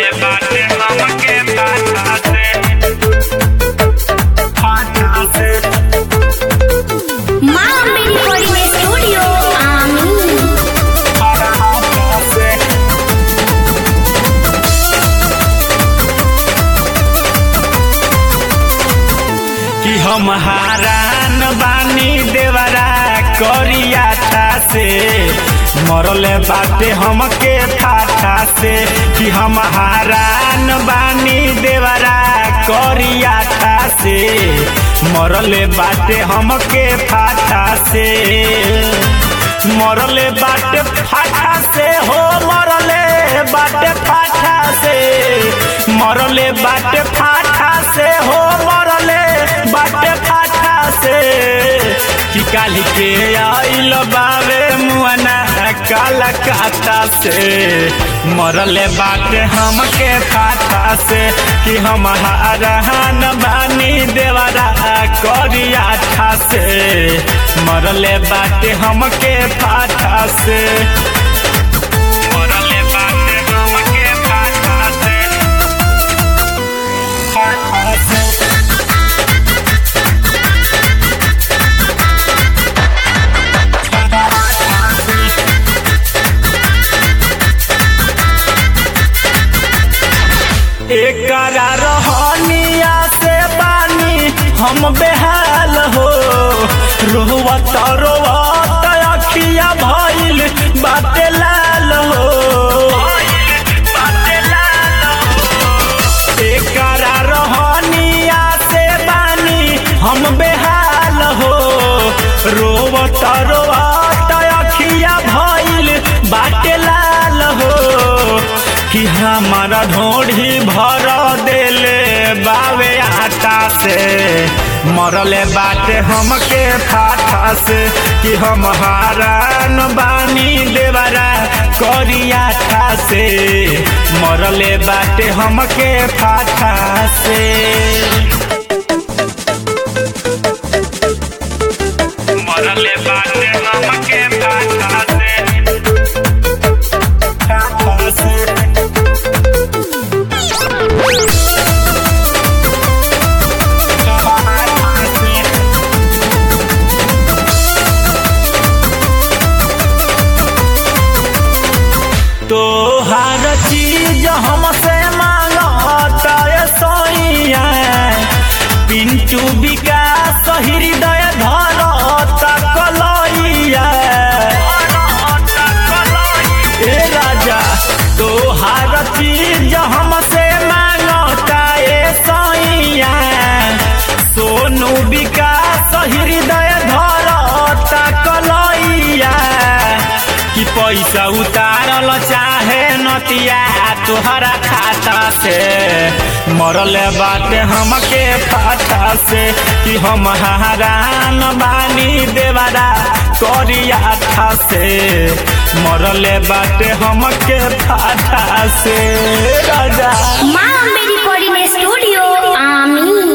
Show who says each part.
Speaker 1: मरले बाटे हमके फाटा से फाटा से
Speaker 2: माँ मेरी कोई स्टूडियो आमीन
Speaker 1: फाटा से कि हम हारान बानी देवरा करिया से मरले बाटे हमके फाटा से कि हम हारान बानी देवरा करिया से मरले बाटे हमके फाटा से मरले बाटे फाटा से हो मरले बाटे फाटा से मरले बाटे फाटा से हो मरले बाटे फाटा से कि काली के आइल बावे मुआना काला काटा से मरले बाटे हमके फाटा से कि हम हारहान बानी देवरा करिया से मरले बाटे हमके फाटा से मरले बाटे हमके फाटा से फाटा से एकरा रहनिया से बानी हम बेहाल हो रोवत रोवत अखिया भइल बाटे लाल हो एकरा रहनिया से बानी हम बेहाल हो रोवत रोवत अखिया भइल बाटे लाल हो कि हमारा ढोढ़ी भर देले बावे आटा से मरले बाटे हमके फाटा से कि हम हारान बानी देवरा करिया से मरले बाटे हमके फाटा से मरले बाटे हमके फाटा से फाटा से तोहार चीज हमसे मांगता है सोइया पिंटू विकास हृदय धरता कलैया ए राजा तोहार चीज हमसे मांगता है सोइया सोनू विकास हृदय धरता कलैया कि पैसा उतारल चाहे नतिया तोहरा खाता से मरले बाटे हमके फाटा से कि हम हारान बानी देवरा करिया था से मरले बाटे हमके फाटा से राजा
Speaker 2: माँ मेरी कोई स्टूडियो आमीन